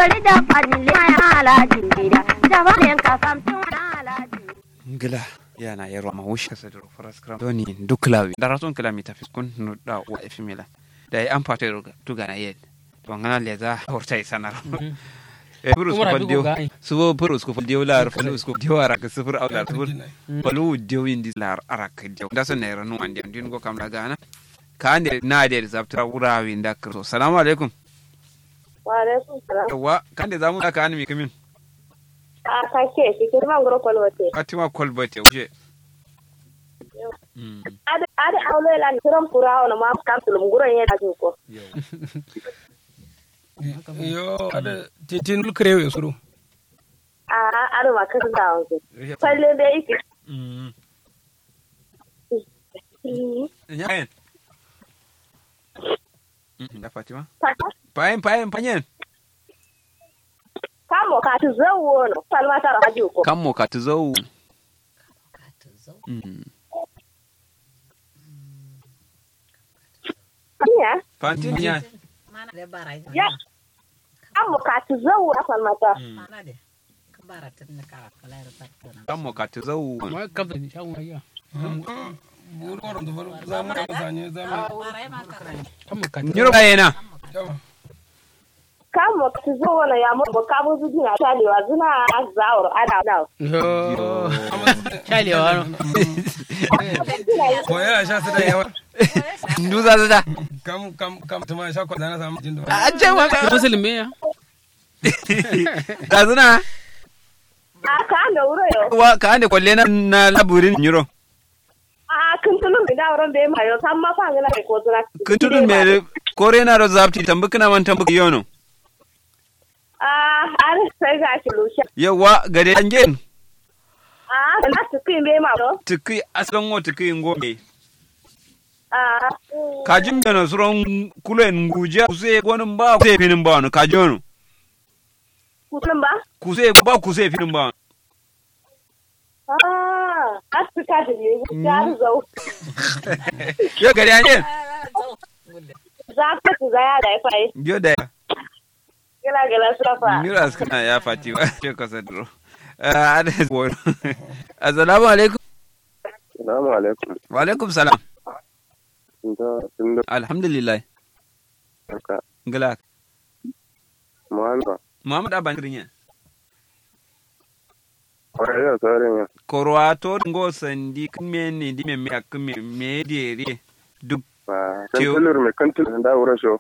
bari da fadin le ya alajin gida da fadin ka samtin alajin ngila yana yero ma wusha sadro faraskram doni duklawi daraton kala mi tafis kun no da wa efimila da ai an fata tuga na yed to ngana le za horta isanar e purus ko faldio subo purus ko faldio lar purus ko dio ara ka sufur aw lar sufur palu dio indi lar ara ka dio da so ne ranu ande din go kam daga na ka ande na de zaptra wurawi nda kristo assalamu alaikum wa alaikum salam yawa kan de zamu da ka an mi kamin a kake shi kirman guro kwalwate fatima kolbate je ada ada aulo la tiram kura ona ma kapsulum guro ye da ko yo ada titin krewe suru a ada ma kasu da wanzu falle da yake Nyayen. Da Fatima? Payen, payen, payen. kamo ka tu zawo no salma tara haji ko Kammo ka tu zau. ya Fantin ya. ya kamo ka tu zawo na salma ta Kammo ka tu zau. ma kabda ni shawo ya buru wara da faru za mu da sanye za mu kama ka Nyiro bayena. yawa kamo ka tu zawo na ya mo ka bu zu dina ta lewa zuna zawro ada da yo chalewa no ko yana sha su da yawa Nduza zata. kam kam kam tuma sha ko da na samu jin da A ce ma ka. musulmi ya Ka zuna. a ka da wuro yo Wa ka ande kwalle na na laburin nyiro. a kun tulu mi da wuron be ma yo san ma fa ngana ko zuna Kun tudun me kore na ro zapti tambukina man tambuki yono. a har sai ga shi lushe Yawa gade anjen. a na su kin be ma do Tuki aslan wo tuki ngombe. a Kajin bena suron kulen nguja kuse gonin ba kuse finin ba no kajono. kutun ba Kuse ba kuse finin ba. Ah, Afrika da ne ya zau. Yo gade anjen. Za ka ku za ya da ya fayi. Yo da. Gila gila surafa. Miras kana ya fati ba ce ka sadro. Ada wani. Assalamu alaikum. Salamu alaikum. Wa alaikum salam. Da sun da Alhamdulillah. haka. Ngala. Muhammad. Muhammad Aban Krinya. Kwarai da sauran ya. Korwa to ngo sandi kme ni di me me akme me dere duk Ba. Tiyo. Kan tulur mai kan tulur da wura sho.